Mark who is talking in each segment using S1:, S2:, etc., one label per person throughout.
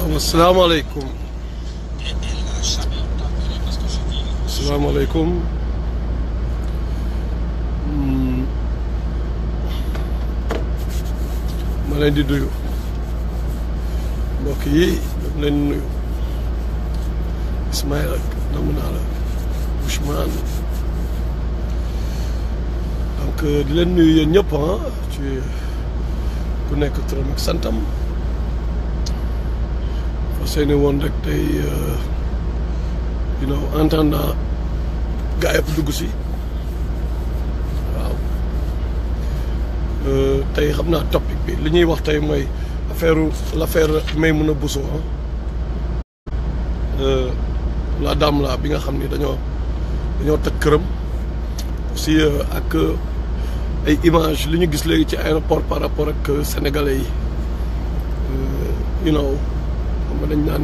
S1: asalaamaaleykum asalaamaaleykum ma leen di nuyu mbokk yi dama leen nuyu Ismaïla namm naa la Ousmane donc di leen nuyu yéen ñëpp ah ci ku nekk turam ak santam fas yéene woon rek tey you know entendant gaa yëpp dugg si waaw tey xam naa topic bi li ñuy wax tey mooy affaire l'affaire Maimouna Bousso la dame la bi nga xam ni dañoo dañoo tëj këram aussi ak ay image li ñu gis léegi ci aéroport par rapport ak sénégalais yi you know xam nga dañ naan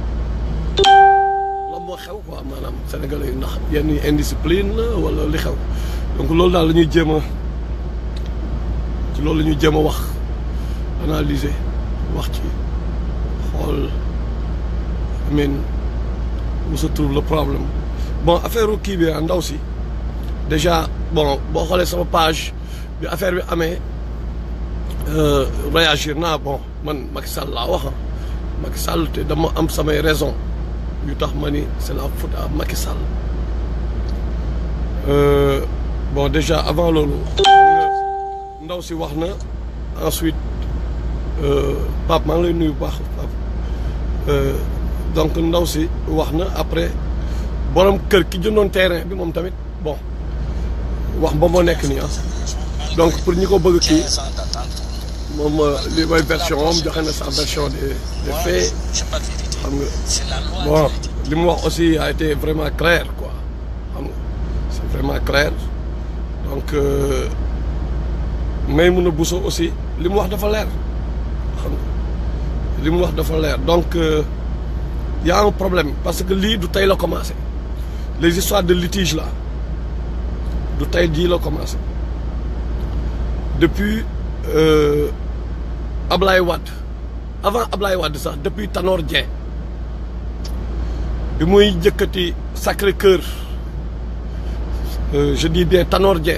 S1: lan moo xew quoi maanaam sénégalais yi ndax yenn indiscipline la wala li xew donc loolu daal la ñuy jéem a ci loolu la ñuy jéem a wax analyser wax ci xool I mean où se trouve le problème bon affaire kii bi ndaw si déjà bon boo xoolee sama page bi affaire bi amee réagir naa bon man Macky Sall laa wax Macky Sall te dama am samay raison yu tax ma ni c'est la faute à Macky Sall bon déjà avant loolu ndaw si wax na ensuite Pape maa ngi lay nuyu bu baax Pape donc ndaw si wax na après borom kër ki jëndoon terrain bi moom tamit bon wax ba moo nekk nii ah donc pour ñi ko bëgg kii moom li mooy version moom joxe na sa version des des faits xam nga bon li mu wax aussi a été vraiment clair quoi xam nga c'est vraiment clair donc Maimouna Bousso aussi li mu wax dafa leer xam nga li mu wax dafa leer donc y a un problème parce que lii du tey la commencé les histoires de litige là du tey jii la commencé depuis euh, Ablaye Wade avant Ablaye Wade sax depuis Tanor Dieng bi muy jëkkati Sacré-Cœur euh, je dis bien Tanor Dieng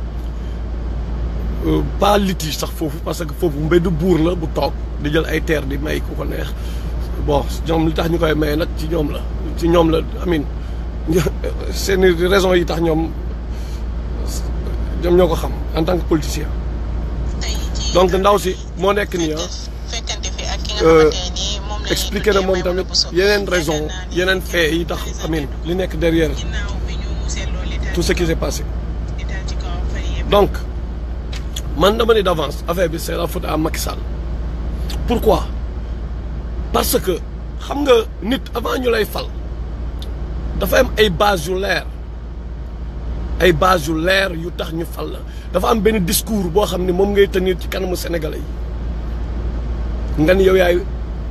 S1: euh, pas litige sax foofu parce que foofu mbeddu buur la bu toog di jël ay terre di may ku ko neex bon ñoom li tax ñu koy maye nag ci ñoom la ci ñoom la amin seen raison yi tax ñoom ñoom ñoo ko xam en tant que politicien donc ndaw si moo nekk nii ah expliqué na moom tamit yeneen raison yeneen fait yi tax amin li nekk derrière tout ce qui s'est passé donc man dama ni d'avance affaire bi c'est la faute à Macky Sall pourquoi parce que xam nga nit avant ñu lay fal dafa am ay base yu leer ay base yu leer yu tax ñu fal la dafa am benn discours boo xam ne moom ngay tenir ci kanamu sénégalais yi nga ni yow yaay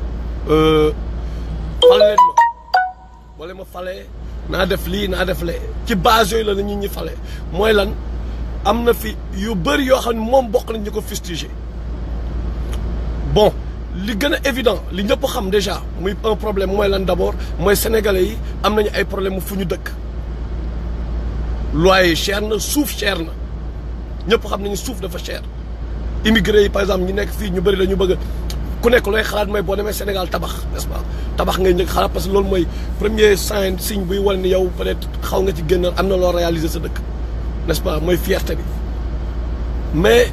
S1: fal leen ma wala ma falee naa def lii naa def lee ci base yooyu la na nit ñi fale mooy lan am na fi yu bëri yoo xam ne moom bokk nañ ñu ko fustiger bon li gën a évident li ñëpp xam déjà muy un problème mooy lan d'abord mooy sénégalais yi am nañu ay problème fu ñu dëkk loyer cher na suuf cher na ñëpp xam nañu suuf dafa cher immigré yi par exemple ñu nekk fii ñu bëri dañu bëgg ku nekk looy xalaat mooy boo demee Sénégal tabax n'est-ce pas tabax ngay njëkk xalaat parce que loolu mooy premier signe signe buy wane ni yow peut-être xaw nga ci génn am na loo réaliser sa dëkk n'est-ce pas mooy fierté bi mais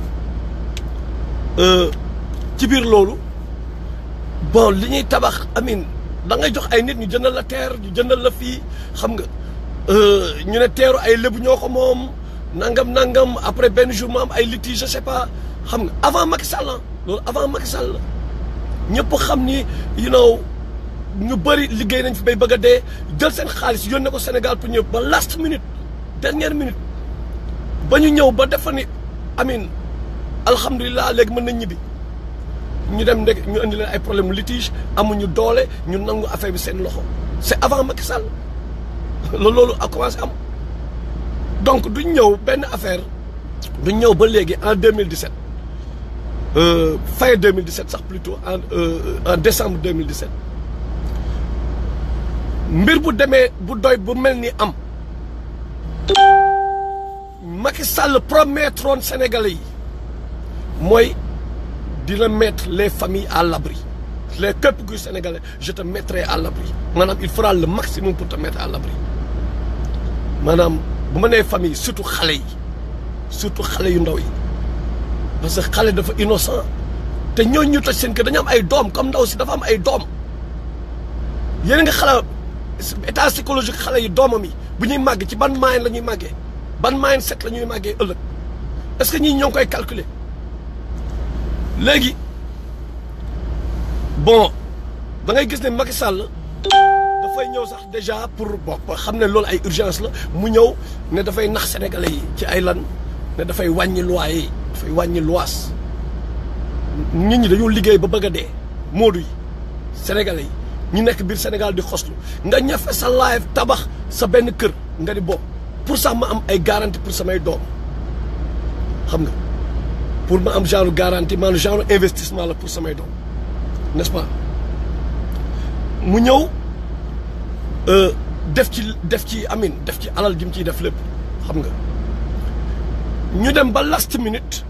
S1: ci biir loolu bon li ñuy tabax amin da ngay jox ay nit ñu jëndal la terre ñu jëndal la fii xam nga ñu ne teeru ay lébu ñoo ko moom nangam nangam après benn jour mu am ay litige je sais pas xam nga avant Macky Sall loolu avant Macky Sall la ñëpp xam ni you know ñu bëri liggéey nañ fi bay bëgg a dee jël seen xaalis yónnee ko Sénégal pour ñëw ba last minute dernière minute ba ñu ñëw ba defa ni amin alhamdulilah léegi mën nañ ñibbi ñu dem ndeg ñu indi leen ay problème litige amuñu doole ñu nangu affaire bi seen loxo c'est avant Macky Sall loolu loolu a commencé am donc duñ ñëw benn affaire duñ ñëw ba léegi en 2017 fin 2017 sax plutôt en en décembre 2017 mbir bu demee bu doy bu mel ni am Macky Sall promettroon Sénégalais yi mooy dina mettre les familles à l'abri les képp kuy Sénégalais je te mettrai à l'abri maanaam il fera le maximum pour te mettre à l'abri maanaam bu ma nee famille surtout xale yi surtout xale yu ndaw yi parce que xale dafa innocent te ñooñu ñu toj seen kër dañu am ay doom comme ndaw si dafa am ay doom yéen nga xala état psychologique xale yi doomam yi bu ñuy màgg ci ban moyen la ñuy màggee ban moyen set la ñuy màggee ëllëg est-ce que ñii ñoo ngi koy calculer léegi bon da ngay gis ne Macky Sall dafay ñëw sax déjà pour bokk xam ne loolu ay urgence la mu ñëw ne dafay nax sénégalais yi ci ay lan ne dafay wàññi loyer yi dafay wàññi lois nit ñi dañoo liggéey ba bëgg a dee moodu yi sénégalais yi ñu nekk biir Sénégal di xoslu nga ñafe sa live tabax sa benn kër nga di bopp pour sax ma am ay garantie pour samay doom xam nga pour ma am genre garantie maanaam genre investissement la pour samay doom n'est-ce pas mu ñëw def ci def ci amin def ci alal ji mu ciy def lépp xam nga ñu dem ba last minute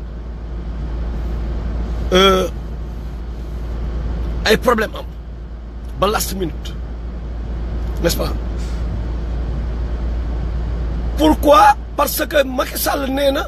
S1: ay problème am ba last minute n'est-ce pas pourquoi parce que Macky Sall nee na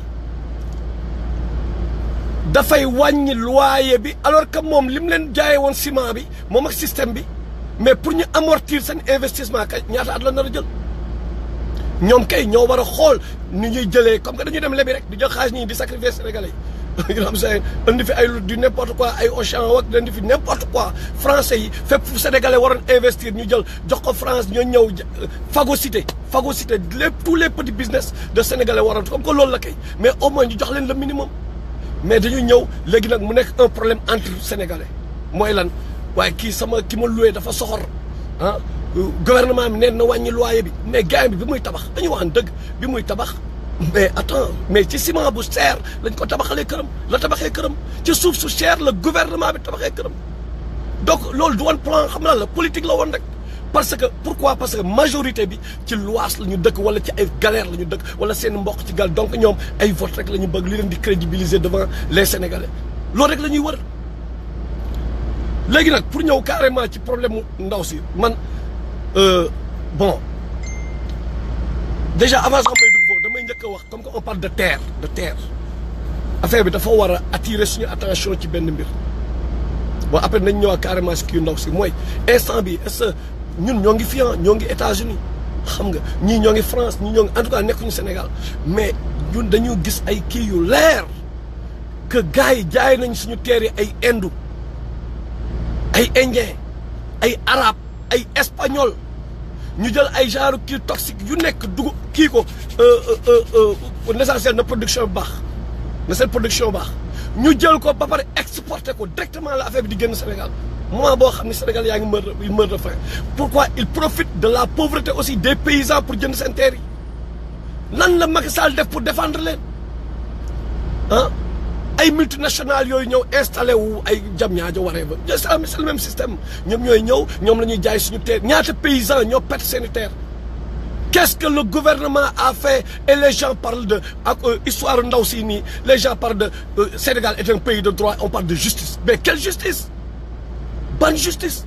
S1: dafay wàññi loyer bi alors que moom li mu leen jaayee woon ciment bi moom ak système bi mais pour ñu amortir seen investissement kay ñaata at la nar a jël ñoom kay ñoo war a xool ni ñuy jëlee comme que dañuy dem lebi rek di jël xaalis ñii di sacrifier sénégalais yi nga xam say indi fi ay du n'importe quoi ay Auchan wak indi fi n'importe quoi français yi fépp fu sénégalais waroon investir ñu jël jox ko France ñoo ñëw phagocyté phagocyté lépp tous les petits business de sénégalais waroon comme que loolu la kay mais au moins ñu jox leen le minimum mais dañuy ñëw léegi nag mu nekk un problème entre sénégalais mooy lan waaye kii sama ki ma loué dafa soxor ah gouvernement bi neen na wàññi loyer bi mais gars bi bi muy tabax dañu waxan dëgg bi muy tabax mais attends mais ci ciment bu cher lañ ko tabaxalee këram la tabaxee këram ci suuf su cher la gouvernement bi tabaxee këram donc loolu du woon plan xam naa la politique la woon rek parce que pourquoi parce que majorité bi ci lois la ñu dëkk wala ci ay galère la ñu dëkk wala seen mbokk ci gal donc ñoom ay vote rek la ñu bëgg li leen di crédibiliser devant les sénégalais loolu rek la ñuy wër léegi nag pour ñëw carrément ci problème mu ndaw si man bon déjà avant sax may dugg foofu damay njëkk a wax comme que on parle de terre de terre affaire bi dafa war a attirer suñu attention ci benn mbir bon après nañ ñëwaat carrément si kii ndaw si mooy instant bi est-ce que ñun ñoo ngi fi ñoo ngi États-Unis xam nga ñii ñoo ngi France ñii ñoo ngi en tout cas nekkuñu Sénégal mais ñun dañu gis ay kii yu leer que gars yi jaay nañ suñu terre yi ay Indu ay indien ay arabe ay espagnol ñu jël ay genre kii toxique yu nekk dugub kii ko l'essentiel na production baax na seen production baax ñu jël ko ba pare exporter ko directement la affaire bi di génn Sénégal moment boo xam ne Sénégal yaa ngi meur de meur de faim pourquoi il profite de la pauvreté aussi des paysans pour jënd seen terre yi lan la Macky Sall def pour défendre leen ah ay multinationales yooyu ñëw installé wu ay jam ñaajo waree ba c'est le même système ñoom ñooy ñëw ñoom la ñuy jaay suñu terre ñaata paysans ñoo perte seeni terre qu'est-ce que le gouvernement a fait et les gens parlent de ak histoire ndaw si nii les gens parlent de Sénégal est un pays de droit on parle de justice mais quelle justice ban justice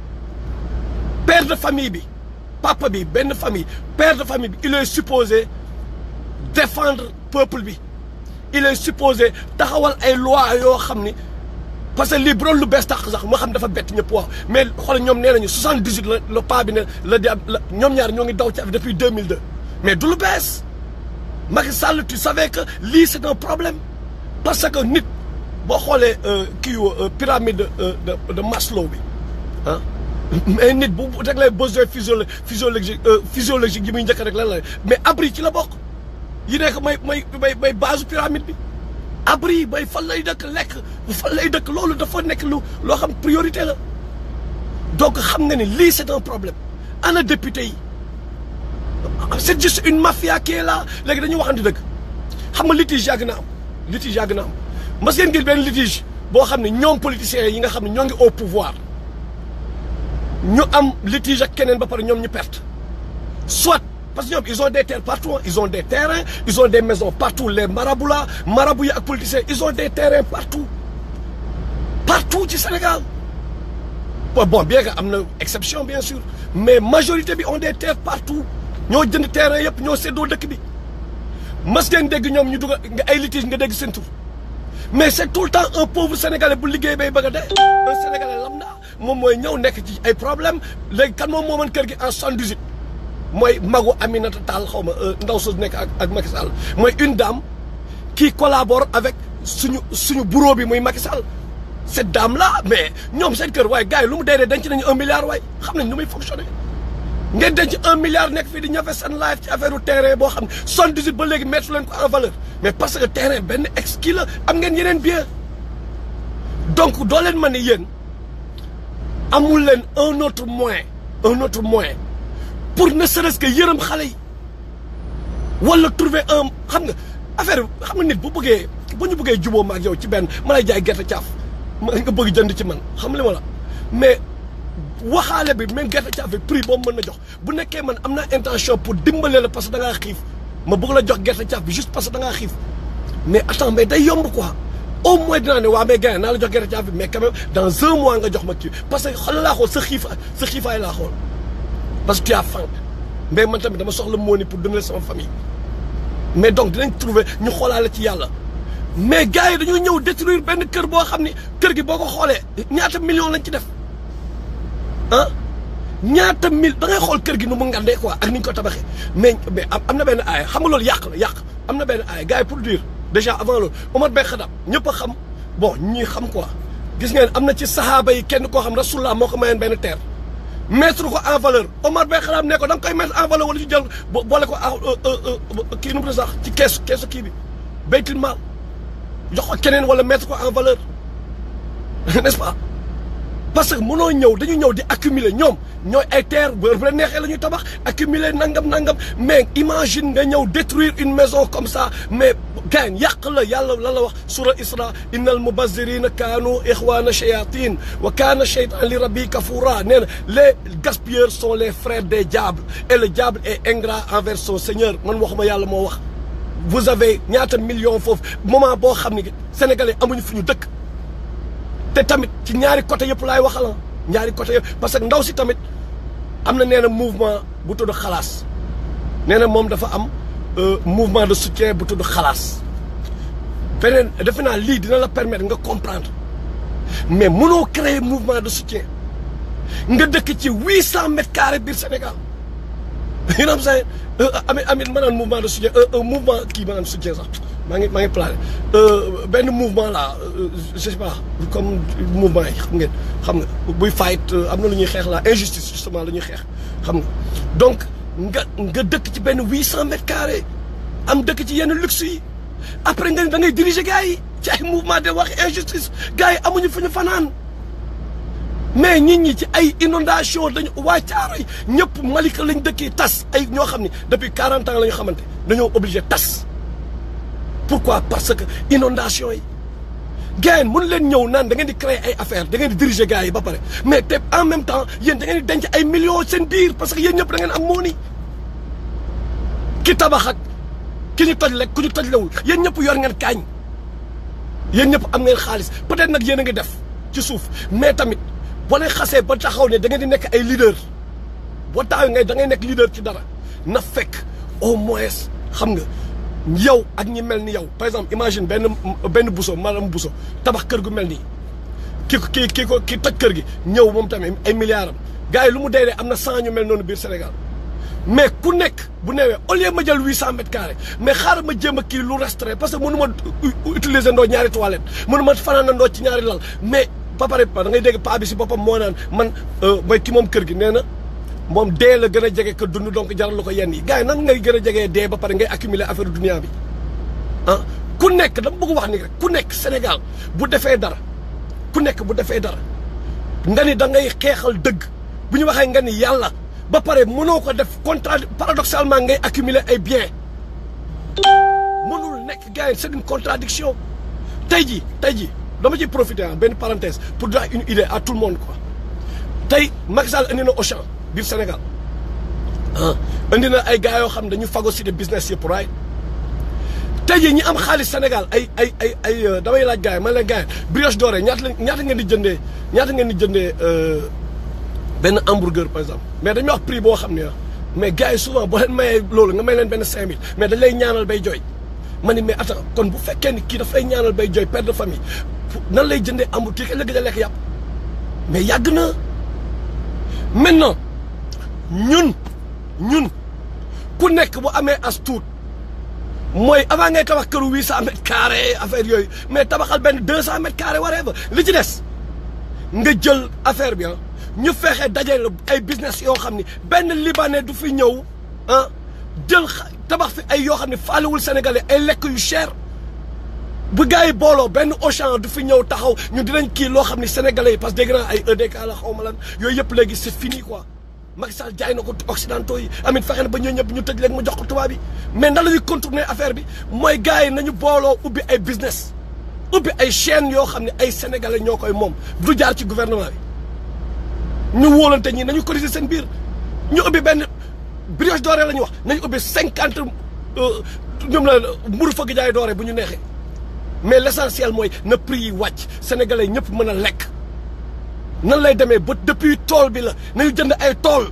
S1: père de famille bi papa bi benn famille père de famille bi il est supposé défendre peuple bi il est supposé taxawal ay loi yoo xam ni parce que lii bu doon lu bees tax sax moo xam dafa bett ñëpp wax mais xool ñoom nee nañu 78 la le pas bi ne la di la ñoom ñaar ñoo ngi daw ci af depuis 2002 mais du lu bees Macky Sall tu savais que lii c'est un problème parce que nit boo xoolee kii pyramide de de Maslow bi ah mais nit bu rek lay besoin physiolo physiologique physiologique yi muy njëkk rek lan la mais abri ci la bokk yi nekk may may may may base pyramide bi abri bay fan lay dëkk lekk fan lay dëkk loolu dafa nekk lu loo xam priorité la donc xam nga ni lii c'est un problème ana député yi c'est juste une mafia qui est là léegi dañuy waxante dëgg xam nga litige yàgg na am litige yàgg na am mas ngeen gis benn litige boo xam ne ñoom politiciens yi nga xam ne ñoo ngi au pouvoir ñu am litige ak keneen ba pare ñoom ñu perte soit parce que ñoom ils ont des terres partout ils ont des terrains ils ont des maisons partout les marabouts là marabouts yi ak politiciens ils ont des terrains partout partout ci Sénégal bon bien que am na exception bien sûr mais majorité bi ont des terres partout ñoo jënd terrain yëpp ñoo séddoo dëkk bi mas ngeen dégg ñoom ñu dugal nga ay litige nga dégg seen tur mais c'est tout le temps un pauvre sénégalais bu liggéey bay bëgg a dee un sénégalais lambda moom mooy ñëw nekk ci ay problème léegi kan moom mooman kër gi en soixante-dix-huit mooy magu Aminata Tall xaw ma ndaw soo nekk ak ak Macky Sall mooy une dame qui collabore avec suñu suñu bureau bi muy Macky Sall cette dame là mais ñoom seen kër waaye gars yi lu mu dee dee denc nañu un milliard waaye xam nañ nu muy fonctionner ngeen denc un milliard nekk fii di ñafe seen live ci affaire terrain boo xam ne soixante-dix-huit ba léegi mettre leen ko en valeur mais parce que terrain benn ex kii la am ngeen yeneen bien donc doo leen mën ne yéen amul leen un autre moyen un autre moyen pour ne serait-ce que yërëm xale yi wala trouver un xam nga affaire xam nga nit bu bëggee bu ñu bëggee juboo ma ak yow ci benn ma lay jaay gerte caaf ma nga bëgg jënd ci man xam li ma la mais waxaale bi même gerte caaf bi prix boobu mën na jox bu nekkee man am naa intention pour dimbale la parce que da ngaa xiif ma bëgg la jox gerte caaf bi juste parce que da ngaa xiif mais attends mais day yomb quoi au moins dinaa ne waa mais gars naa la jox gerte caaf bi mais quand même dans un mois nga jox ma kii parce que xool laa xool sa xiif sa xiifaay laa xool parce que tu as faim mais man tamit dama soxla mooni pour donner sama famille mais donc dinañ trouver ñu xoolaale ci yàlla mais gars yi dañoo ñëw détruire benn kër boo xam ni kër gi boo ko xoolee ñaata million lañ ci def ah ñaata mille da ngay xool kër gi nu mu ngandee quoi ak ni ñu ko tabaxee mais mais am na benn aaya xam nga loolu yàq la yàq am na benn aaya gars yi pour dire déjà avant loolu Omar Ben Khattab ñëpp a xam bon ñii xam quoi gis ngeen am na ci sahaaba yi kenn koo xam rasulullah moo ko mayoon benn terre mettre ko en valeur Omar Ben Khattab ne ko da nga koy mettre en valeur wala ci jël boole ko kii nu mu sax ci keesu keesu kii bi baytul maal jox ko keneen wala mettre ko en valeur n'est-ce pas parce que mënoo ñëw dañu ñëw di accumuler ñoom ñooy ay terre bu la neexee la ñuy tabax accumuler nangam nangam mais imagine nga ñëw détruire une maison comme ça mais gain yàq la yàlla lan la wax sura isra innal mubazzirina kaanu ixwana shayatin wa kaana shaytan li rabbi kafura nee na les gaspilleurs sont les frères des diables et le diable est ingrat envers son seigneur man waxuma yàlla moo wax vous avez ñaata millions foofu moment boo xam ne sénégalais amuñu fu ñu dëkk te tamit ci ñaari côté yëpp laay waxala ñaari côté yëpp parce que ndaw si tamit am na nee na mouvement bu tudd xalaas nee na moom dafa am mouvement de soutien bu tudd xalaas beneen defe naa lii dina la permettre nga comprendre mais mënoo créer mouvement de soutien nga dëkk ci huit cent mètres carrés biir Sénégal you know what I'm saying amit amit ma naan mouvement de soutien un mouvement kii ma naan soutien sax maa ngi maa ngi plané benn mouvement là je sais pas comme mouvement yi xam ngeen xam nga buy fight am na lu ñuy xeex la injustice justement la ñuy xeex xam nga donc nga nga dëkk ci benn huit cent mètres carrés am dëkk ci yenn luxe yi après nga da ngay diriger gars yi ci ay mouvement de wax injustice gars yi amuñu fu ñu fanaan mais nit ñi ci ay inondation dañu waa caaro yi ñëpp Malika lañ dëkkee tas ay ñoo xam ne depuis quarante ans la ñu xamante dañoo obligé tas pourquoi parce que inondation yi gars yi mën leen ñëw naan da ngeen di créer ay affaires da ngeen di diriger gars yi ba pare mais te en même temps yéen da ngeen di denc ay millions seen biir parce que yéen ñëpp da ngeen am mooni ki tabax ak ki ñu toj lekk ku ñu toj lewul yéen ñëpp yor ngeen kaañ yéen ñëpp am ngeen xaalis peut-être nag yéen a ngi def ci suuf mais tamit boo leen xasee ba taxaw ne da ngeen di nekk ay leader boo taxaw ngay da ngay nekk leader ci dara na fekk au moins xam nga yow ak ñi mel ni yow par exemple imagine benn benn buso maanaam buso tabax kër gu mel nii ki ko ki ki ko ki toj kër gi ñëw moom tamit ay milliards am gars yi lu mu dee dee am na cent ñu mel noonu biir Sénégal mais ku nekk bu newee au lieu ma jël huit cent mètres carrés mais xaaral ma jéem a kii lu restreint parce que mënu ma utiliser ndoo ñaari toilette mënu ma fanaan ndoo ci ñaari lal mais ba pare da ngay dégg paa bi si boppam moo naan man mooy ki moom kër gi nee na moom dee la gën a jege que dund donc jaral la ko yenn yi gars yi nan ngay gën a jegee dee ba pare ngay accumuler affaire dunia bi ah ku nekk dama bëgg wax ni rek ku nekk Sénégal bu defee dara ku nekk bu defee dara nga ni da ngay xeexal dëgg bu ñu waxee nga ni yàlla ba pare mënoo ko def contra paradoxalement ngay accumuler ay biens mënul nekk gars yi c'est une contradiction tey jii tey jii dama ciy profiter ah benn parenthèse pour donner une idée à tout le monde quoi tey Macky Sall indi na Auchan biir Sénégal ah indi na ay gars yoo xam ne dañu phagocyté business yëpp right tey jii ñi am xaalis Sénégal ay ay ay ay damay laaj gars yi man leen gars yi brioche dorée ñaata la ñaata ngeen di jëndee ñaata ngeen di jëndee benn hamburger par exemple mais dañuy wax prix boo xam ne mais gars yi souvent boo leen mayee loolu nga may leen benn cinq mille mais dañ lay ñaanal bay jooy ma ni mais attends kon bu fekkee ni kii daf lay ñaanal bay jooy père de famille nan lay jëndee hamburger kii kañ la gëj a lekk yàpp mais yàgg na maintenant ñun ñun ku nekk bu amee as tuut mooy avant ngay tabax këru huit cent mètres carrés affaire yooyu mais tabaxal benn deux cent mètres carrés waree ba li ci des nga jël affaire bi ñu fexe dajale ay business yoo xam ni benn libanais du fi ñëw ah jël tabax fi ay yoo xam ne faalewul sénégalais ay lekk yu cher bu gars yi booloo benn Auchan du fi ñëw taxaw ñu dinañ kii loo xam ne sénégalais yi parce que dégg naa ay EDK la xaw ma lan yooyu yëpp léegi c'est fini quoi Macky Sall jaay na ko occidentaux yi amit fexe na ba ñoo ñëpp ñu tëj léegi mu jox ko tubaab bi mais nan la ñuy contourner affaire bi mooy gars yi nañu booloo ubbi ay business ubbi ay chaînes yoo xam ne ay sénégalais ñoo koy moom du jaar ci gouvernement bi ñu wóolante ñi nañu cotiser seen biir ñu ubbi benn brioche dorée la ñuy wax nañu ubbi cinquante ñoom la mburu fëgg jaay doore bu ñu neexee mais l'essentiel mooy na prix yi wàcc sénégalais ñëpp mën a lekk nan lay demee ba depuis tool bi la nañu jënd ay tool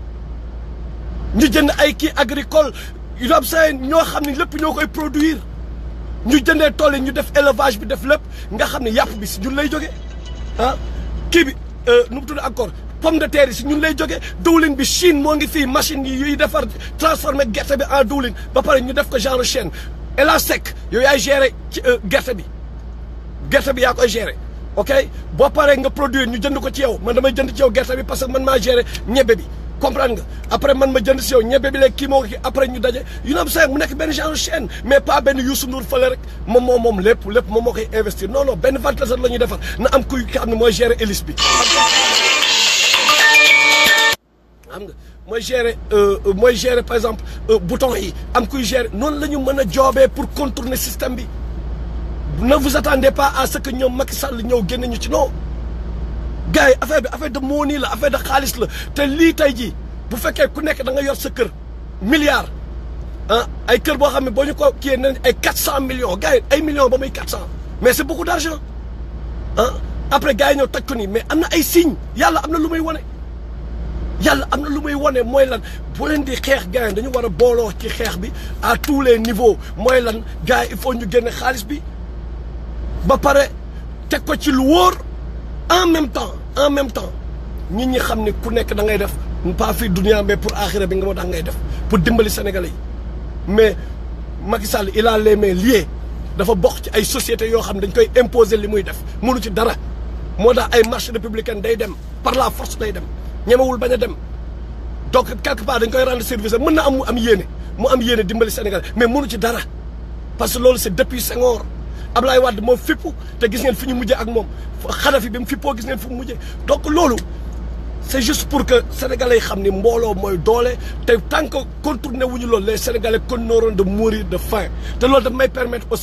S1: ñu jënd ay kii agricole yu am seen ñoo xam ne lépp ñoo koy produire ñu jëndee tool yi ñu def élevage bi def lépp nga xam ne yàpp bi si ñun lay jógee ah kii bi nu mu tudd encore pomme de terre yi si ñun lay jógee diwlin bi Chine moo ngi fii machine yi yuy defar transformer gerte bi en diwlin ba pare ñu def ko genre chaîne et la sec yow yaay gérer ci gerte bi gerte bi yaa koy gérer ok boo paree nga produire ñu jënd ko ci yow man damay jënd ci yow gerte bi parce que man maa gérer ñebe bi comprendre nga après man ma jënd si yow ñebe bi léegi kii moo ko kii après ñu daje yu na am mu nekk benn genre chaîne mais pas benn Youssou Ndour fële rek moom moom moom lépp lépp moom moo koy investir non non benn ventilateur la ñuy defar na am kuy xam ne mooy gérer hélice bi xam nga mooy gérer mooy gérer par exemple bouton yi am kuy gérer noonu la ñu mën a joobee pour contourner système bi ne vous attendez pas à ce que ñoom Macky Sall ñëw génne ñu ci non gars yi affaire bi affaire de money la affaire de xaalis la te lii tey jii bu fekkee ku nekk da nga yor sa kër milliard ah ay kër boo xam ne boo ñu ko kiyee nañ ay quatre cent millions gars yi ay millions ba muy quatre cent mais c'est beaucoup d'argent ah après gars yi ñëw toj ko nii mais am na ay signes yàlla am na lu muy wane yàlla am na lu muy wane mooy lan bu leen di xeex gars yi dañu war a booloo ci xeex bi à tous les niveaux mooy lan gars yi il faut ñu génne xaalis bi ba pare teg ko ci lu wóor en même temps en même temps nit ñi xam ne ku nekk da ngay def pas fii dunia mais pour axira bi nga moo tax ngay def pour dimbali sénégalais yi mais Macky Sall il a les mains liées dafa bokk ci ay sociétés yoo xam ne dañ koy imposer li muy def mënu ci dara moo tax ay marché républicain day dem par la force day dem ñemewul bañ a dem donc quelque part dañ koy rendre service mën na am mu am yéene mu am yéene dimbali Sénégal mais mënu ci dara parce que loolu c'est depuis Senghor Ablaye Wade moo fippu te gis ngeen fi ñu mujjee ak moom Kadhafi bi mu fippoo gis ngeen fi mu mujjee donc loolu c'est juste pour que sénégalais yi xam ni mbooloo mooy doole te tant que contourné wuñu loolu les sénégalais continueront de mourir de faim te loolu daf may permettre aussi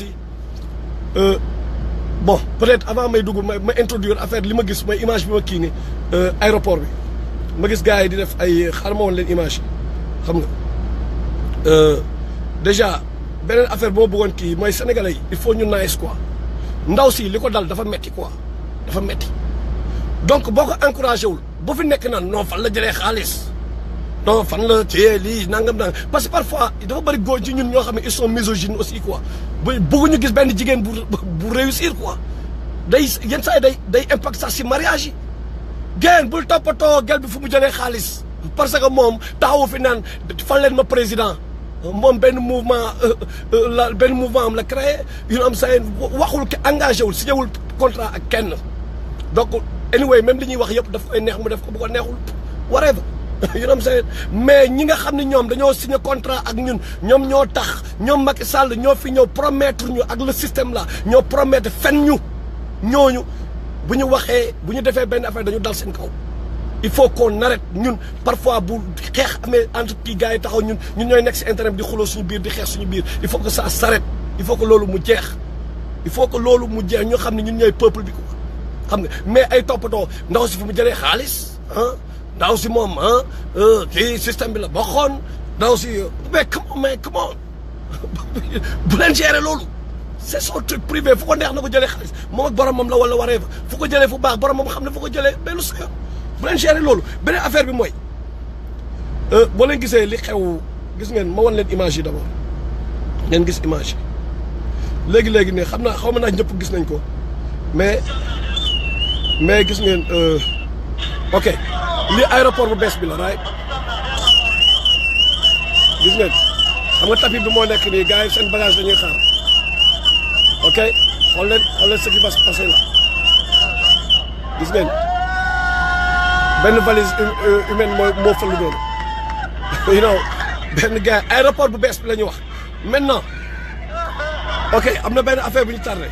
S1: bon peut-être avant may dugg ma ma introduire affaire li ma gis mooy image bi ma kii ni aéroport bi ma gis gars yi di def ay xaaral ma woon leen image yi xam nga déjà beneen affaire boo bëggoon kii mooy sénégalais yi il faut ñu nice quoi ndaw si li ko dal dafa metti quoi dafa metti donc boo ko encouragé wul bu fi nekk naan non fan la jëlee xaalis non fan la téye lii nangam nangam parce que parfois dafa bëri góor ci ñun ñoo xam ne ils sont misogynes aussi quoi bu bëgguñu gis benn jigéen bu bu réussir quoi day yenn saa yi day day impact sax si mariage yi génn bul toppatoo gel bi fu mu jëlee xaalis parce que moom taxawu fi naan fan leen ma président moom benn mouvement la benn mouvement am la créé yu am saa waxul ki engagé wul signé wul contrat ak kenn donc anyway même li ñuy wax yëpp daf koy neex mu def ko bu ko neexul whatever you know what I'm saying mais ñi nga xam ne ñoom dañoo signé contrat ak ñun ñoom ñoo tax ñoom Macky Sall ñoo fi ñëw promettre ñu ak le système là ñoo promettre fen ñu ñooñu bu ñu waxee bu ñu defee benn affaire dañu dal seen kaw il faut qu'on arrête ñun parfois bu xeex amee entre kii gars yi taxaw ñun ñun ñooy nekk si internet di xuloo suñu biir di xeex suñu biir il faut que ça s'arrête il faut que loolu mu jeex il faut que loolu mu jeex ñoo xam ne ñun ñooy peuple bi quoi xam nga mais ay toppatoo ndaw si fu mu jëlee xaalis ah ndaw si moom ah kii système bi la bokkoon ndaw si mais come on mais come on bu leen gérer loolu c'est son truc privé fu ko neex na ko jëlee xaalis moom ak boromam la wala waree fa fu ko jëlee fu baax boromam xam ne fu ko jëlee mais lu sa yoon bu leen gérer loolu beneen affaire bi mooy boo leen gisee li xew gis ngeen ma wan leen image yi d'abord ngeen gis image yi léegi léegi ne xam naa xaw ma naa ñëpp gis nañ ko mais mais gis ngeen ok lii aéroport bu bees bi la right gis ngeen xam nga tapis bi moo nekk nii gars yi seen bagage dañuy xaar ok xool leen xool leen ce qui va se passer là gis ngeen benn valise humaine moo moo fël doonu you know benn gars aéroport bu bees bi la ñuy wax maintenant ok am na benn affaire bu ñu tardé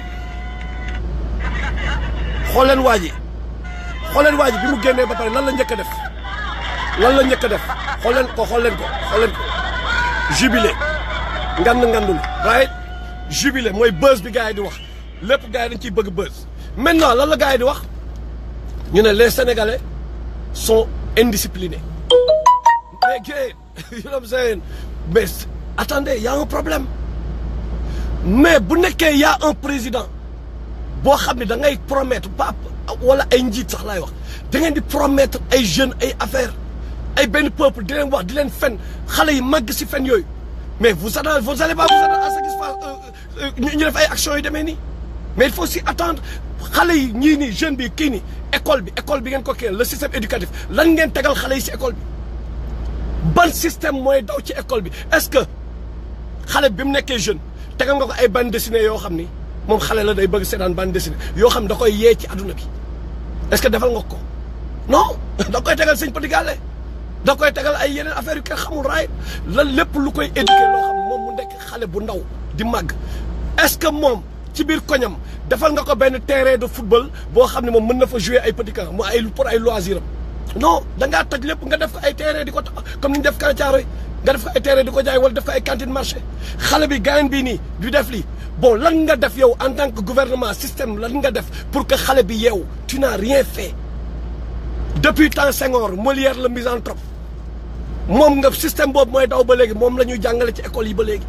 S1: xool leen waa ji xool leen waa ji bi mu génnee ba pare lan la njëkk a def lan la njëkk a def xool leen ko xool leen ko xool leen ko jubilé ngand ngandul right jubilé mooy buzz bi gars yi di wax lépp gars yi dañ ciy bëgg buzz maintenant lan la gars yi di wax ñu ne les sénégalais sont indisciplinés mais gars you know what I'm saying mais attendez y a un problème mais bu nekkee y a un président boo xam ne da ngay promettre pas wala ay njiit sax laay wax da ngeen di promettre ay jeunes ay affaires ay benn peuple di leen wax di leen fen xale yi màgg si fen yooyu mais vous allez vous allez pas vous attendre à ce qu'il fasse ñu def ay actions yu demee nii mais il faut aussi attendre xale yi ñii nii jeune bi kii nii école bi école bi ngeen ko kii le système éducatif lan ngeen tegal xale yi si école bi ban système mooy daw ci école bi est-ce que xale bi mu nekkee jeune tegal nga ko ay bande dessinée yoo xam ni moom xale la day bëgg seetaan bande dessinée yoo xam da koy yee ci adduna bi est-ce que defal nga ko non da koy tegal sëñ Petit Gallé da koy tegal ay yeneen affaire yu kenn xamul raay lan lépp lu koy éduquer loo xam moom mu nekk xale bu ndaw di màgg est-ce que moom ci biir koñam defal nga ko benn terrain de football boo xam ne moom mën na fa jouer ay petit camp mu ay pour ay loisir am non da ngaa toj lépp nga def ko ay terrain di ko tax comme ni ñu def Kanacaaro yi nga def ko ay terrain di ko jaay wala def ko ay cantine marché xale bi gaañ bii nii du def lii bon lan nga def yow en tant que gouvernement système lan nga def pour que xale bi yeewu tu n'as rien fait depuis temps Senghor Molière la misanthrope moom nga système boobu mooy daw ba léegi moom la ñuy jàngale ci école yi ba léegi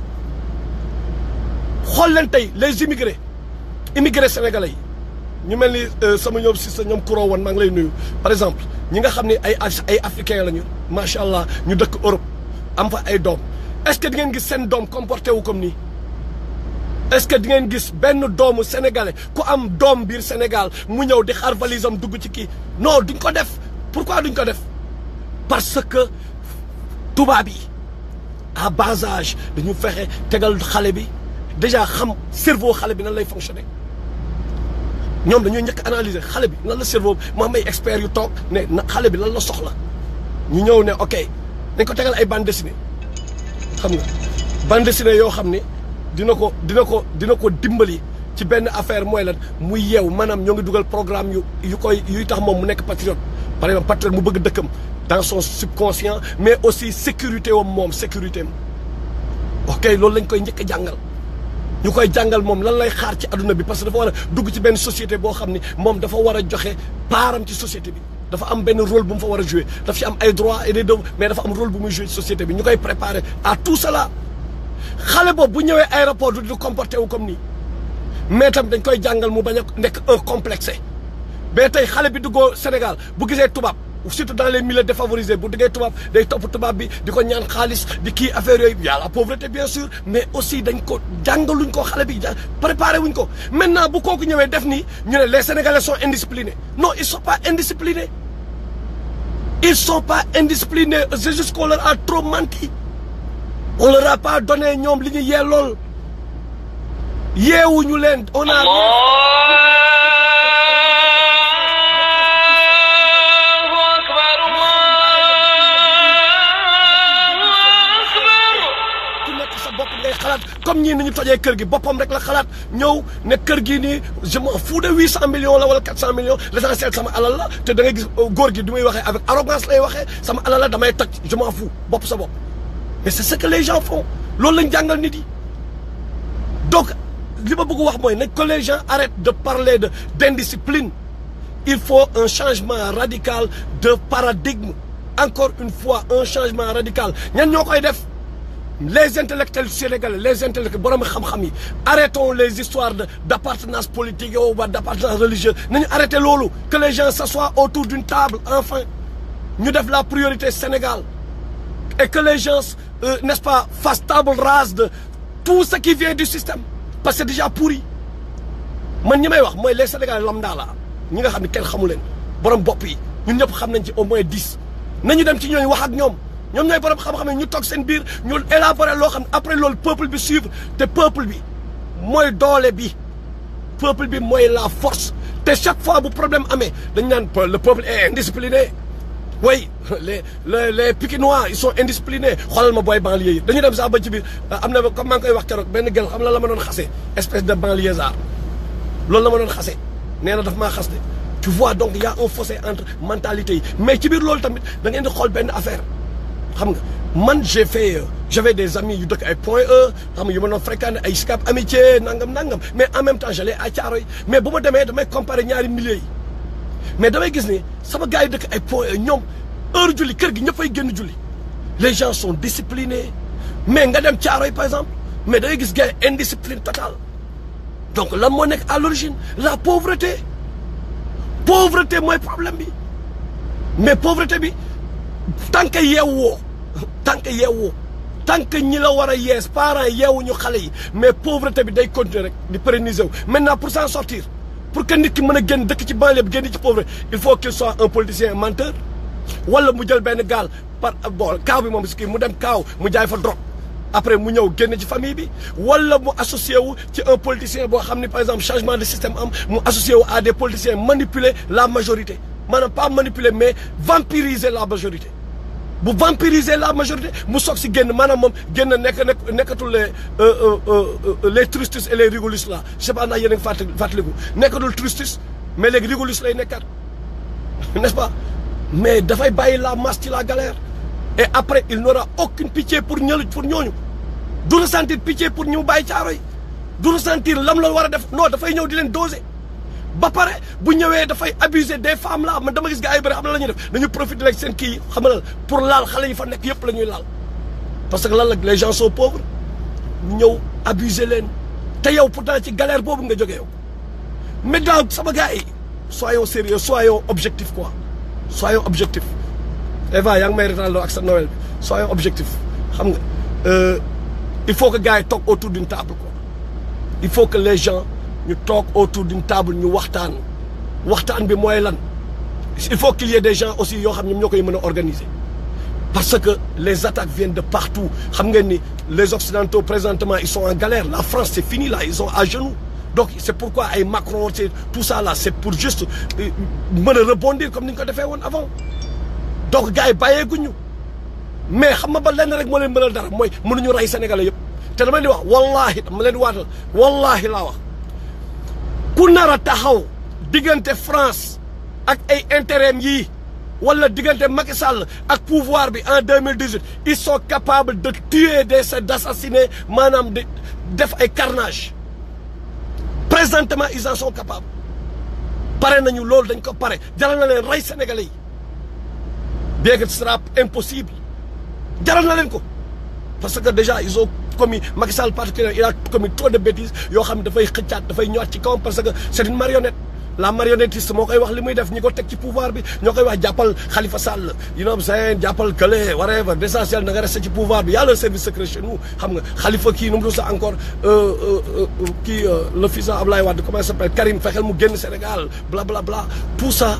S1: xool leen tey les immigrés immigrés sénégalais yi ñu mel ni sama ñoom si sa ñoom kuroo woon maa ngi lay nuyu par exemple ñi nga xam ne ay ay africains la ñu macha allah ñu dëkk Europe am fa ay doom est-ce que di ngeen gis seen doom comporté wu comme nii est-ce que di ngeen gis benn doomu sénégalais ku am doom biir Sénégal mu ñëw di xar valise am dugg ci kii non duñ ko def pourquoi duñ ko def parce que tubaab yi à bas âge dañu fexe tegal xale bi déjà xam cerveau xale bi nan lay fonctionner ñoom dañoo njëkk analyser xale bi lan la cerveau mu am ay experts yu toog ne na xale bi lan la soxla ñu ñëw ne ok dañ ko tegal ay bande dessinée xam nga bande dessinée yoo xam ni dina ko dina ko dina ko dimbali ci benn affaire mooy lan muy yeew maanaam ñoo ngi dugal programme yu yu koy yuy tax moom mu nekk patriote par exemple patriote mu bëgg dëkkam dans son subconscient mais aussi sécurité wam moom sécurité am ok loolu lañ koy njëkk a jàngal ñu koy jàngal moom lan lay xaar ci adduna bi parce que dafa war a dugg ci benn société boo xam ni moom dafa war a joxe paaram ci société bi dafa am benn rôle bu mu fa war a jouer daf ci am ay droits et des devoirs mais dafa am rôle bu muy jouer ci société bi ñu koy préparer à tout cela xale boobu bu ñëwee aéroport du du comporté wu comme nii mais tam dañ koy jàngal mu bañ a nekk un complexé mais tey xale bi duggoo Sénégal bu gisee tubaab surtout dans les milieux défavorisés bu diggee tubaab day topp tubaab bi di ko ñaan xaalis di kii affaire yooyu y a la pauvreté bien sûr mais aussi dañ ko jàngaluñ ko xale bi préparé wuñ ko maintenant bu kooku ñëwee def nii ñu ne les sénégalais sont indisciplinés non ils sont pas indisciplinés ils sont pas indisciplinés c'est juste qu'on leur a trop menti on leur a pas donné ñoom li ñu yee lool yeewuñu leen on a comme ñii ni ñu tojee kër gi boppam rek la xalaat ñëw ne kër gi nii je m'en fous de huit cent millions la wala quatre cent millions l'essentiel sama alal la te da ngay gis góor gi du muy waxee avec arrogance lay waxee sama alal la damay toj je m'en fous bopp sa bopp mais c'est ce que les gens font loolu lañ jàngal nit yi donc li ma bëgg wax mooy nañ que les gens arrêtent de parler de d'indiscipline il faut un changement radical de paradigme encore une fois un changement radical ñan ñoo koy def les intellectuels sénégalais les intellectuels borom xam-xam yi arrêtons les histoires de d'appartenance politique yow ba d'appartenance religieuse nañu arrêter loolu que les gens s'assoient autour d'une table enfin ñu def la priorité Sénégal et que les gens euh, n'est-ce pas fassent table rase de tout ce qui vient du système parce que c'est déjà pourri man ñi may wax mooy les Sénégalais lambda la ñi nga xam ne kenn xamu leen borom bopp yi ñun ñëpp xam nañ ci au moins dix nañu dem ci ñooñu wax ak ñoom ñoom ñooy borom xam-xam ñu toog seen biir ñu élaborer loo xam ne après loolu peuple bi suivre te peuple bi mooy doole bi peuple bi mooy la force te chaque fois bu problème amee dañ naan le peuple est indiscipliné oui les les les Pikinois ils sont indisciplinés xoolal ma booy banlieue yi dañu dem sax ba ci biir am na comme maa ngi koy wax keroog benn gel xam la la ma doon xasee espèce de banlieusard loolu la ma doon xasee nee na daf maa xas de tu vois donc il y a un fossé entre mentalité yi mais ci biir loolu tamit da ngeen di xool benn affaire xam nga man j'ai fait j'avais des amis yu dëkk ay Point E xam nga yu ma doon fréquenté ay Sicap Amitié nangam nangam mais en même temps j'allais à Thiaroye mais bu ma demee damay comparer ñaari milieux yi mais damay gis ni sama gars yi dëkk ay Point E ñoom heure julli kër gi ñëpp ay génn julli les gens sont disciplinés mais nga dem Thiaroye par exemple mais da ngay gis gars yi indiscipline totale donc lan moo nekk à l'origine la pauvreté pauvreté mooy problème bi mais pauvreté bi tant que yeewoo tant que yeewoo tant que ñi la war a yees parents yeewuñu xale yi mais pauvreté bi day continuer rek di pérenniser wu maintenant pour s'en sortir pour que nit ki mën a génn dëkk ci banlieue bi génn ci pauvreté il faut qu'il soit un politicien menteur wala mu jël benn gaal par bon kaaw bi moom si kii mu dem kaaw mu jaay fa drogue après mu ñëw génn ci famille bi wala mu associé wu ci un politicien boo xam ni par exemple changement de système am mu associé wu à des politiciens manipuler la majorité maanaam pas manipuler mais vampiriser la majorité bu vampiriser la majorité mu soog si génn maanaam moom génn nekk nekk nekkatul les les tristes et les rigolistes là je sais pas ndax yéen a ngi fàttali fàttaliku nekkatul tristes mais léegi rigolistes lay nekkat n'est-ce pas mais dafay bàyyi la masse ci la galère et après il n'aura aucune pitié pour ñëlu pour ñooñu du ressentir pitié pour ñu bàyyi caaro yi du ressentir lam la war a def non dafay ñëw di leen doser ba pare bu ñëwee dafay abuser des femmes là man dama gis gars yi bëri xam na la ñuy def dañu profiter rek seen kii xam nga pour laal xale yi fa nekk yëpp la ñuy laal parce que lan la les gens sont pauvres ñu ñëw abuser leen te yow pourtant ci galère boobu nga jógee yow maintenant sama gars yi soyons sérieux soyons objectifs quoi soyons objectifs Eva yaa ngi may retaan loo ak sa Noël bi soyons objectifs xam nga il faut que gars yi toog autour d'une table quoi il faut que les gens ñu toog autour d'une table ñu waxtaan waxtaan bi mooy lan il faut qu'il y ait des gens aussi yoo xam ñoom ñoo koy mën a organiser parce que les attaques viennent de partout xam ngeen ni les occidentaux présentement ils sont en galère la France c'est fini là ils sont à genoux donc c'est pourquoi ay Macron c'est tout ça là c'est pour juste mën a rebondir comme ni ñu ko defee woon avant donc gars yi bàyyeeguñu mais xam nga ba lenn rek moo leen mënal dara mooy mënuñu rey Sénégalais yëpp te dama leen di wax wallahi dama leen di waatal wallahi laa wax ku nar a taxaw diggante France ak ay intérêt yii wala diggante Macky Sall ak pouvoir bi en 2018 ils sont capables de tuer des d'assassiner maanaam de def ay carnage présentement ils en sont capables pare nañu loolu dañ ko pare jaral na leen rey Sénégalais yi bien que ce sera impossible jaral na leen ko parce que déjà ils ont commis Macky Sall particulièrement il a commis trop de bêtises yoo xam ne dafay xëccaat dafay ñëwaat ci kawam parce que c'est une marionnette la marionnettiste moo koy wax li muy def ñi ko teg ci pouvoir bi ñoo koy wax jàppal Khalifa Sall you know saying jàppal Kële whatever l'essentiel na nga resté ci pouvoir bi y a le service secret chez nous xam nga Khalifa kii nu mu sax encore kii le fils Ablaye Wade comment il s'appelle Karim fexeel mu génn Sénégal bla bla bla tout ça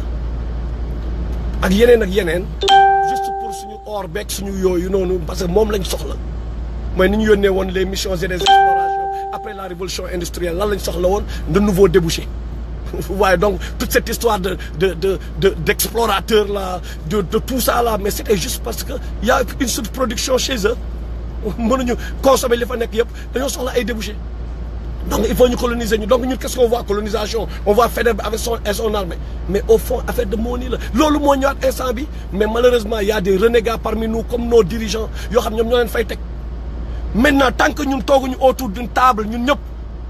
S1: ak yeneen ak yeneen juste pour suñu or beeg suñu yooyu noonu parce que moom lañ soxla mooy ni ñu yónnee woon les missions et les explorations après la révolution industrielle lan lañ soxla woon de nouveaux débouchés waaye donc toute cette histoire de de de de d'explorateurs là de de tout ça là mais c'était juste parce que y a une surproduction chez eux mënuñu consommer li fa nekk yëpp dañoo soxla ay débouchés donc il faut ñu coloniser ñu donc ñun qu'est-ce qu'on voit colonisation on voit Faidherbe avec son et son armée mais au fond affaire de moo nii la loolu moo ñëwaat instant bi mais malheureusement il y a des renégats parmi nous comme nos dirigeants yoo xam ñoom ñoo leen fay teg maintenant tant que ñun tooguñu autour d'une table ñun ñëpp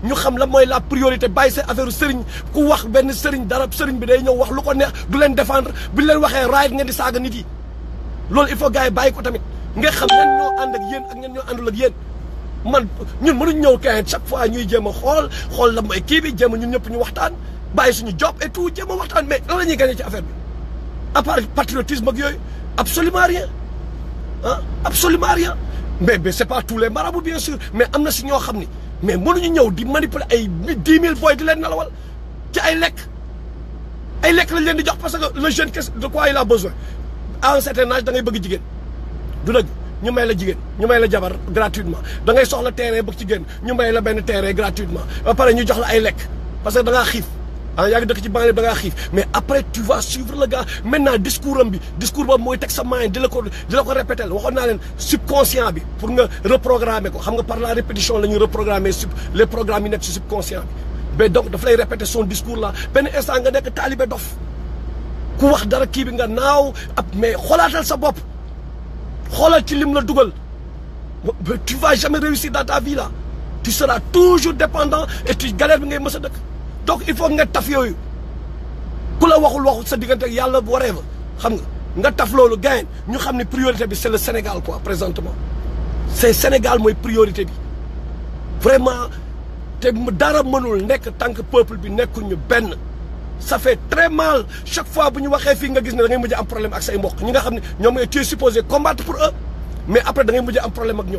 S1: ñu xam la mooy la priorité bàyyi seen affaire sëriñ ku wax benn sëriñ dara sëriñ bi day ñëw wax lu ko neex du leen défendre bu leen waxee raay ngeen di saaga nit yi loolu il faut gars yi bàyyi ko tamit nga xam ñan ñoo ànd ak yéen ak ñan ñoo àndul ak yéen man ñun mënuñ ñëw kay chaque fois ñuy jéem a xool xool la mooy kii bi jéem a ñun ñëpp ñu waxtaan bàyyi suñu job et tout jéem a waxtaan mais lan la ñuy gagné ci affaire bi à part patriotisme ak yooyu absolument rien ah absolument rien mais mais c'est pas tous les marabouts bien sûr mais am na si ñoo xam ni mais mënuñu ñëw di manipuler ay dix mille boy di leen nalawal ci ay lekk ay lekk lañ leen di jox parce que le jeune qu'est-ce de quoi il a besoin à un certain âge da ngay bëgg jigéen du dëgg ñu may la jigéen ñu may la jabar gratuitement da ngay soxla terrain bëgg ci génn ñu may la benn terrain gratuitement ba pare ñu jox la ay lekk parce que da ngaa xiif ah yaa ngi dëkk ci banlieue da ngaa xiif mais après tu vas suivre le gars maintenant discours am bi discours boobu mooy teg sa main di la ko di la ko répéter waxoon naa leen subconscient bi pour nga reprogrammer ko xam nga par la répétition la ñuy reprogrammer sub les programmes yi nekk ci subconscient bi mais donc daf lay répéter son discours là benn instant nga nekk taalibe dof ku wax dara kii bi nga naaw ab mais xoolaatal sa bopp xoolal ci lim la dugal tu vas jamais réussir dans ta vie là tu seras toujours dépendant et tu galère bi ngay mës a dëkk donc il faut nga taf yooyu ku la waxul waxul sa diggante ak yàlla waree fa xam nga nga taf loolu gain ñu xam ne priorité bi c'est le Sénégal quoi présentement c'est Sénégal mooy priorité bi vraiment te dara mënul nekk tant que peuple bi nekkuñu benn ça fait très mal chaque fois bu ñu waxee fii nga gis ne da ngay mujj am problème ak say mbokk ñi nga xam ne ñoom ngay tu es supposé combattre pour eux mais après da ngay mujj am problème ak ñoom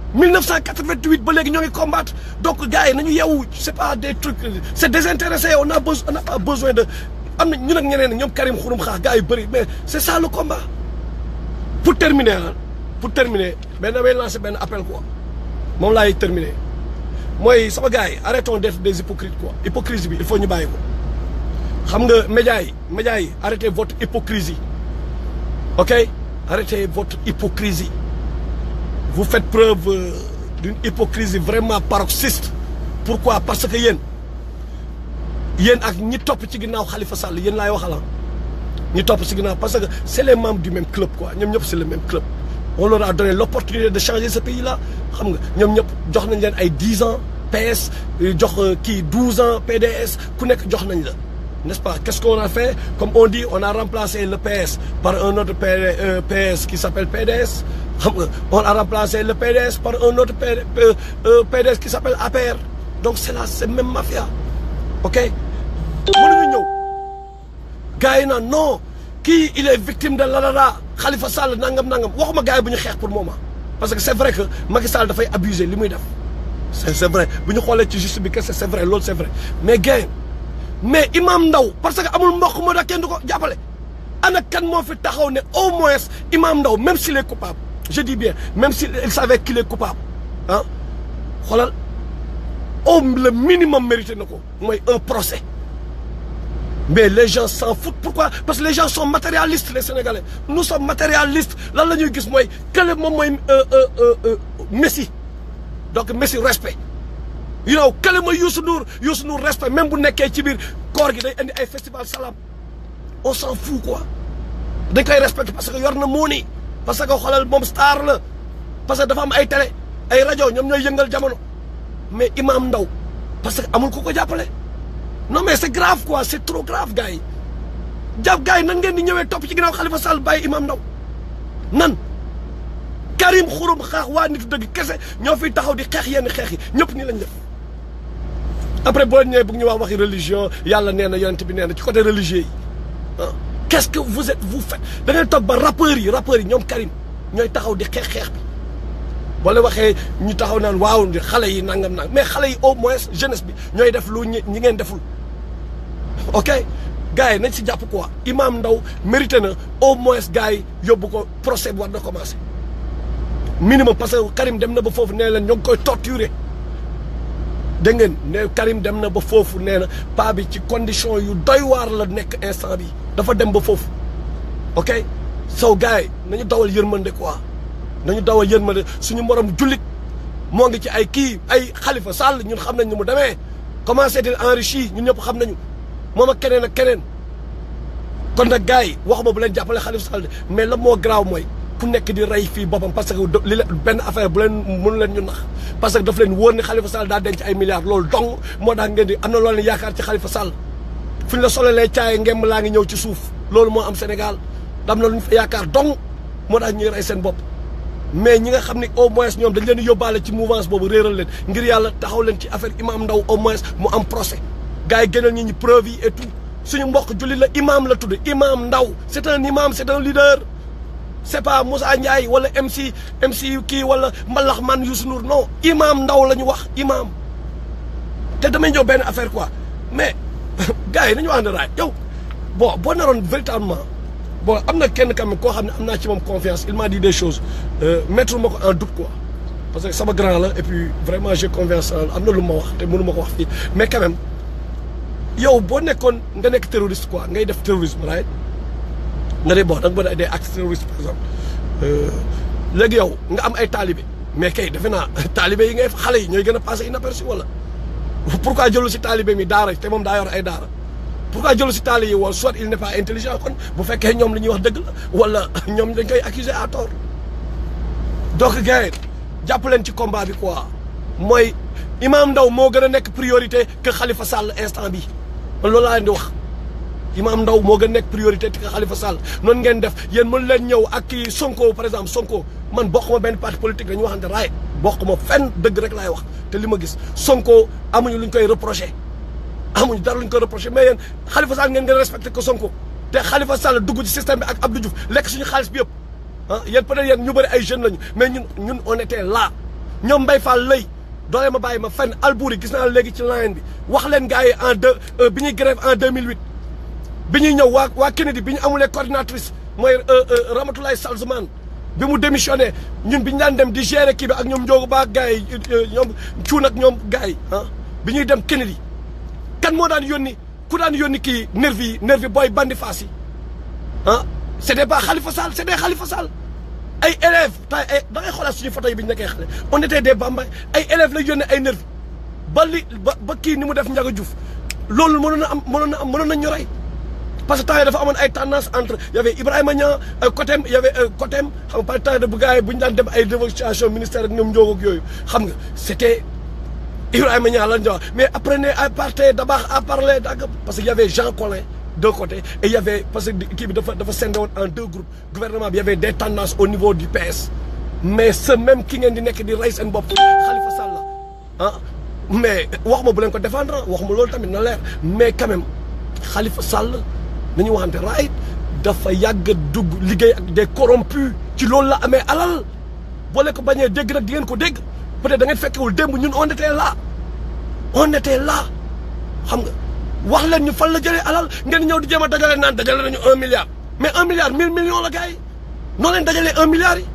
S1: 1988 ba léegi ñoo ngi combattre donc gars yi nañu yeewu c'est pas des trucs c'est désintéressé on a besoin on a pas besoin de am na ñun ak ñeneen ñoom Karim Xurum Xaax gars yu bëri mais c'est ça le combat pour terminer ah pour terminer benn damay lancer benn appel quoi moom laay terminer mooy sama gars yi arrêtons d'être des hypocrites quoi hypocrisie bi il faut ñu bàyyi ko xam nga médias yi médias yi arrêtez votre hypocrisie ok arrêtez votre hypocrisie vous faites preuve euh, d'une hypocrisie vraiment paroxyste pourquoi parce que yéen yéen ak ñi topp ci ginnaaw Khalifa Sall yéen laay waxala ñi topp ci ginnaaw parce que c'est les membres du même club quoi ñoom ñëpp c'est le même club on leur a donné l'opportunité de changer ce pays là xam nga ñoom ñëpp jox nañ leen ay dix ans PS jox kii douze ans PDS ku nekk jox nañ la n'est-ce pas qu'est-ce qu'on a fait comme on dit on a remplacé le PS par un autre PS qui s'appelle PDS xam nga on a remplacé le PDS par un autre PDS qui s'appelle APR donc c'est la c'est même mafia ok mënuñu ñëw gars yi naan non kii il est victime de lalala Khalifa Sall nangam nangam waxuma gars yi bu ñu xeex pour moment parce que c'est vrai que Macky Sall dafay abuser li muy def c'est c'est vrai bu ñu xoolee ci juste bi kese c'est vrai loolu c'est vrai mais gars mais imam Ndaw parce que amul mbokk moo tax kenn du ko jàppale ana kan moo fi taxaw ne au moins imam Ndaw même s'il est coupable je dis bien même s'il savait qu'il est coupable ah xoolal au le minimum mérité na ko mooy un procès mais les gens s'en foutent pourquoi parce que les gens sont matérialistes les Sénégalais nous sommes matérialistes lan la ñuy gis mooy kële moom mooy Messi donc Messi respect you know kële mooy Youssou Ndour Youssou Ndour respect même bu nekkee ci biir koor gi day indi ay festival salam on s'en fout quoi dañ koy respecté parce que yor na muuni parce que xoolal moom star la parce que dafa am ay télé ay rajo ñoom ñooy yëngal jamono mais imam Ndaw parce que amul ku ko jàppale non mais c'est grave quoi c'est trop grave gars yi jàpp gars yi nan ngeen di ñëwee topp ci ginnaaw Khalifa Sall bàyyi imam Ndaw nan Karim Xurum Xaax waa nitu dëgg kese ñoo fiy taxaw di xeex yenn xeex yi ñëpp nii lañ def après boo ñëwee bëgg ñu wax waxi religion yàlla nee na yonent bi nee na ci côté religieux yi ah qu'est-ce que vous êtes vous faites da ngay toog ba rappeurs yi rappeurs yi ñoom Karim ñooy taxaw di xeex xeex bi boo leen waxee ñu taxaw naan waaw xale yi nangam nang mais xale yi au moins jeunesse bi ñooy def lu ñi ñi ngeen deful ok gars yi nañ si jàpp quoi imam Ndaw mérité na au moins gars yi yóbbu ko procès bi war na commencer minimum parce que Karim dem na ba foofu nee leen ñoo ngi koy torturer dégg ngeen ne Karim dem na ba foofu nee na paa bi ci condition yu doy waar la nekk instant bi dafa dem ba foofu ok so gars yi nañu dawal yërmande quoi nañu dawal yërmande suñu morom jullit moo ngi ci ay kii ay Khalifa Sall ñun xam nañ ni mu demee comment c'est-il enrichi ñun ñëpp xam nañu moom ak keneen ak keneen kon nag gars yi waxuma bu leen jàppale Khalifa Sall mais la moo garaaw mooy ku nekk di rey fii boppam parce que li la benn affaire bu leen mënu leen ñu nax parce que daf leen wóor ne Khalifa Sall daa denc ay milliards loolu dong moo tax ngeen di am na loolu leen yaakaar ci Khalifa Sall fu ñu la solelee caaye ngemb laa ngi ñëw ci suuf loolu moo am Sénégal dam na lu ñu fa yaakaar dong moo tax ñuy rey seen bopp mais ñi nga xam ne au moins ñoom dañ leen di yóbbaale ci mouvance boobu réeral leen ngir yàlla taxaw leen ci affaire imam Ndaw au moins mu am procès gars yi gënal ñi ñi preuve yi et tout suñu mbokk jullit la imam la tudd imam Ndaw c'est un imam c'est un leader c'est pas Moussa Ndiaye wala MC MC kii wala Mbalax man Youssou Ndour non imam Ndaw la ñu wax imam te damay ñëw benn affaire quoi mais gars yi nañu wax ne raay yow bon boo naroon véritablement bon am na kenn kam koo xam ne am naa ci moom confiance il m'a dit des choses mettre ma ko en doute quoi parce que sama grand la et puis vraiment j'ai confiance en am na lu ma wax te mënu ma ko wax fii mais quand même yow boo nekkoon nga nekk terroriste quoi ngay def terrorisme right nga ne bon da nga mën a des actes terroristes par exemple léegi yow nga am ay talibé mais kay defe naa talibé yi ngay xale yi ñooy gën a passé inaperçu wala pourquoi jëlu si talibé mi daara te moom daa yor ay daara pourquoi jëlu si taali yi wala soit il n'est pas intelligent kon bu fekkee ñoom li ñuy wax dëgg la wala ñoom dañ koy accuser à tort donc gars yi jàpp leen ci combat bi quoi mooy Imam Ndaw moo gën a nekk priorité que Khalifa Sall instant bi man loolu laa leen di wax Imam Ndaw moo gën a nekk priorité que Khalifa Sall noonu ngeen def yéen mën leen ñëw ak kii Sonko par exemple Sonko man bokkuma benn parti politique dañu waxante raay bokkuma fenn dëgg rek laay wax te li ma gis Sonko amuñu luñ koy reproché amuñu dara luñ koy reproché mais yéen Khalifa Sall ngeen gën a respecté ko Sonko te Khalifa Sall dugg ci système bi ak Abdou Diouf lekk suñu xaalis bi yëpp ah yéen peut-être yéen ñu bëri ay jeunes lañu mais ñun ñun on était là ñoom Mbaye Fall lay doole ma bàyyi ma fenn Albouri gis naa léegi ci line bi wax leen gars yi en deux bi ñuy grève en 2008 bi ñuy ñëw waa waa Kennedy bi ñu amulee coordinatrice mooy Ramatoulaye Salzman bi mu démissionné ñun bi ñu daan dem di gérer kii bi ak ñoom Ndiogu Ba gars yi ñoom cuun ak ñoom gars yi ah bi ñuy dem Kennedy kan moo daan yónni ku daan yónni kii nervi yi nervi booy bandi faas yi ah c'était pas Khalifa Sall c'était Khalifa Sall ay élèves tay ay da ngay xoolaat suñu photo yi bi ñu nekkee xale on était des bambay ay élèves la yónnee ay nervi ba li ba ba kii ni mu def Ndiaga Diouf loolu mënoon na am mënoon na am mënoon nañ ñu rey parce que temps yi dafa amoon ay tendance entre y avait Ibrahima Niang côté y avait côté xam nga par temps de bu gars yi bu ñu daan dem ay négociation ministère ak ñoom njóog ak yooyu xam nga c'était Ibrahima Niang lañ wax mais apprenez à parler d'abord à parler dagg parce que y avait Jean Collin d'un côté et il y avait parce que kii bi dafa dafa scindé woon en deux groupes gouvernement bi y avait des tendances au niveau du PS mais ce même ki ngeen di nekk di rey seen bopp Khalifa Sall ah mais wax ma bu leen ko défendre wax ma loolu tamit na leer mais quand même Khalifa Sall nañu waxante right dafa yàgg dugg liggéey ak des corrompus ci loolu la amee alal boo leen ko bañee dégg nag di ngeen ko dégg peut-être da ngeen fekkewul démb ñun on était là on était là xam nga wax leen ñu fan la jëlee alal ngeen ñëw di jéem a dajale naan dajale nañu un milliard mais un milliard mille millions la gars yi noo leen dajalee un milliard yi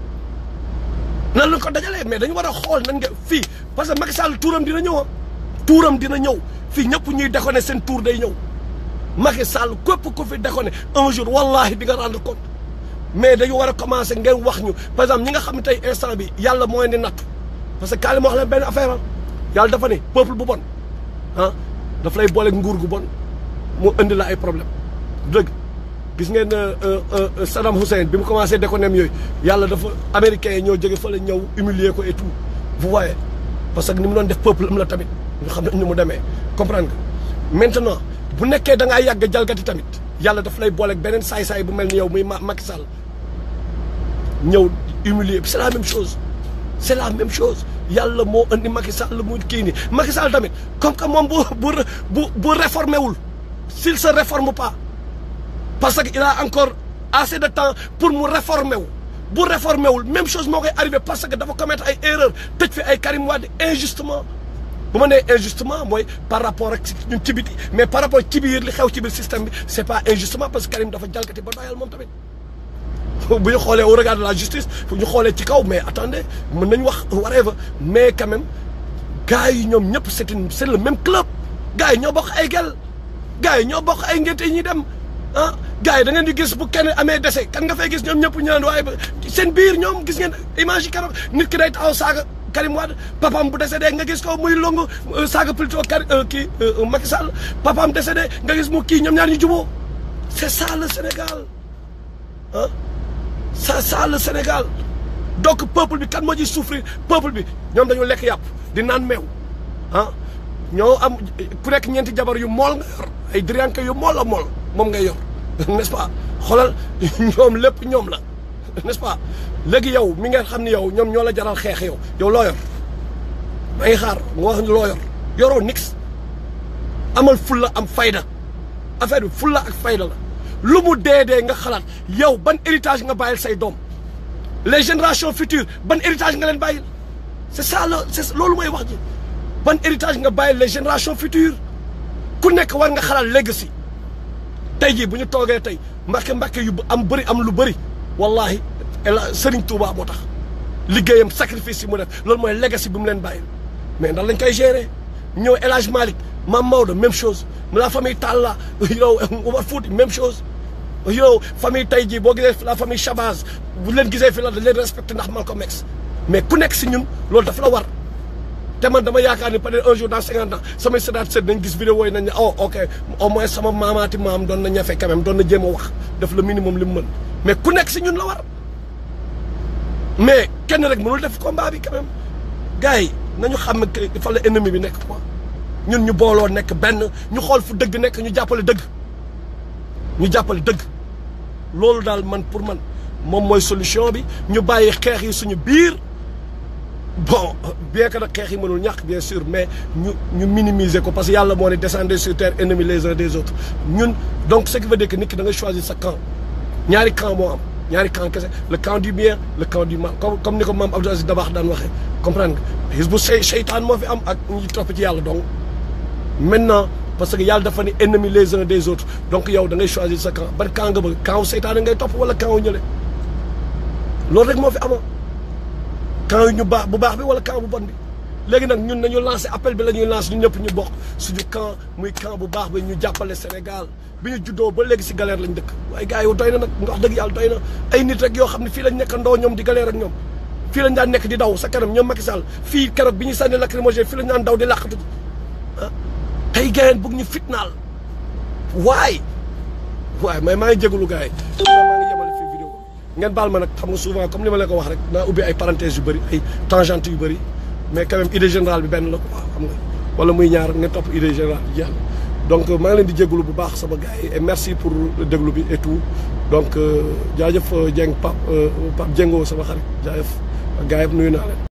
S1: nan lañ ko dajalee mais dañu war a xool nan nga fii parce que Macky Sall tuuram dina ñëw ah tuuram dina ñëw fii ñëpp ñuy déconné seen tuur day ñëw Macky Sall képp ku fi déconné un jour wallahi di nga rendre compte mais dañu war a commencer ngeen wax ñu par exemple ñi nga xam ne tey instant bi yàlla moo leen di nattu parce que kaali ma wax leen benn affaire ah yàlla dafa ne peuple bu bon ah daf lay boole nguur gu bon mu indi la ay problème dëgg gis ngeen Saddam Hussein bi mu commencé déconner yooyu yàlla dafa américains yi ñoo jóge fa la ñëw humilier ko et tout vous voyez parce que ni mu doon def peuple am la tamit ñu xam ne ni mu demee comprendre nga maintenant bu nekkee da ngaa yàgg jalgati tamit yàlla daf lay booleeg beneen saay-saay bu mel ni yow muy Macky Sall ñëw humilier c'est la même chose c'est la même chose yàlla moo indi Macky Sall mu kii nii Macky Sall tamit comme que moom bu bu bu bu réformé wul s'il se réforme pas parce que il a encore assez de temps pour mu réformer wu bu réformé wul même chose moo koy arrivé parce que dafa commettre ay erreurs tëj fi ay Karim Wade injustement bu ma nee injustement mooy par rapport ak ñun ci biti mais par rapport ci biir li xew ci biir système bi c'est pas injustement parce que Karim dafa jalgati ba doyal moom tamit bu ñu xoolee au regard de la justice fu ñu xoolee ci kaw mais attendez mën nañu wax whatever mais quand même gars yi ñoom ñëpp c'est une c'est le même club gars yi ñoo bokk ay gel gars yi ñoo bokk ay ngénte yi ñuy dem ah gars yi da ngeen di gis bu kenn amee dese kan nga fay gis ñoom ñëpp ñu naan waaye seen biir ñoom gis ngeen image yi keroog nit ki day taxaw saaga Karim Wade papaam bu décédé nga gis ko muy longu saaga plutôt Karim kii Macky Sall papaam décédé nga gis mu kii ñoom ñaar ñu juboo c'est ça le Sénégal ah ça ça le Sénégal donc peuple bi kan moo ciy souffrir peuple bi ñoom dañu lekk yàpp di naan meew ah ñoo am ku nekk ñeenti jabar yu mool nga yor ay drianke yu mool a mool moom ngay yor n'est-ce pas xoolal ñoom lépp ñoom la n'est-ce pas léegi yow mi nga xam ne yow ñoom ñoo la jaral xeex yow yow loo yor maa ngi xaar nga wax loo yor yoroo nix amal fulla am fayda affaire bi fulla ak fayda la lu mu dee dee nga xalaat yow ban héritage nga bàyyil say doom les générations futures ban héritage nga leen bàyyil c'est ça la c'est loolu mooy wax ji ban héritage nga bàyyil les générations futures ku nekk war nga xalaat legacy tey jii bu ñu toogee tey mbàkke mbàkke yu am bëri am lu bëri wallahi ela Serigne Touba moo tax liggéeyam sacrifice yi mu def loolu mooy legacy bi mu leen bàyyil mais ndax lañ koy gérer ñëw El Hadj Malick Mame Maodo même chose la famille Talla yow Omar Fouti même chose yow famille tey jii boo gisee la famille Chabaz bu leen gisee fi la da leen respecté ndax Malcolm X mais ku nekk si ñun loolu dafa la war te man dama yaakaar ni peut-être un jour dans cinquante ans samay séddaat sedd nañ gis vidéo yi nañ ne oh ok au moins sama maamaati maam doon na ñafe quand même doon na jéem a wax def le minimum li mu mën mais ku nekk si ñun la war mais kenn rek mënul def combat bi quand même gars yi nañu xam ne fa la ennemi bi nekk quoi ñun ñu booloo nekk benn ñu xool fu dëgg nekk ñu jàppale dëgg ñu jàppale dëgg loolu daal man pour man moom mooy solution bi ñu bàyyi xeex yi suñu biir bon bien que nag xeex yi mënul ñàkk bien sûr mais ñu ñu minimiser ko parce que yàlla moo ne descendez sur terre ennemis les uns des autres ñun donc ce qui veut dire que nit ki da ngay choisir sa camp ñaari camp moo am ñaari camp kese le camp du bien le camp du mal comme comme ni ko maam Abdou Aziz Dabakh daan waxee comprendre nga hizbu seytaan moo fi am ak ñi topp ci yàlla donc maintenant parce que yàlla dafa ne ennemis les uns des autres donc yow da ngay choisir sa camp ban camp nga bëgg camp wu seytaane ngay topp wala camp wu ñële loolu rek moo fi amoon camp yu ñu baax bu baax bi wala camp bu bon bi léegi nag ñun nañu lancé appel bi la ñuy lancé ñun ñëpp ñu bokk suñu camp muy camp bu baax bi ñu jàppale Sénégal bi ñu juddoo ba léegi si galère lañ dëkk waaye gars yi doy na nag wax dëgg yàlla doy na ay nit rek yoo xam ne fii lañ nekk ndoo ñoom di galère ak ñoom fii lañ daan nekk di daw sa kanam ñoom Macky Sall fii keroog bi ñu sànni lacrymogène fii lañ daan daw di làqatu ah tey gayeen bëgg ñu fitnaal waay waay mais maa ngi jégalu gars yi maa ngi yemale fii vidéo ngeen baal ma nag xam nga souvent comme ni ma leen ko wax rek naa ubbi ay parenthèses yu bëri ay tangentes yu bëri mais quand même idée générale bi benn la quoi xam nga wala muy ñaar nga topp idée générale bi jeex donc maa ngi leen di jégalu bu baax sama gars yi et merci pour déglu bi et tout donc jaajëf Dieng Pape Pape Diengo sama xarit jaajëf gars yi nuyu naa leen.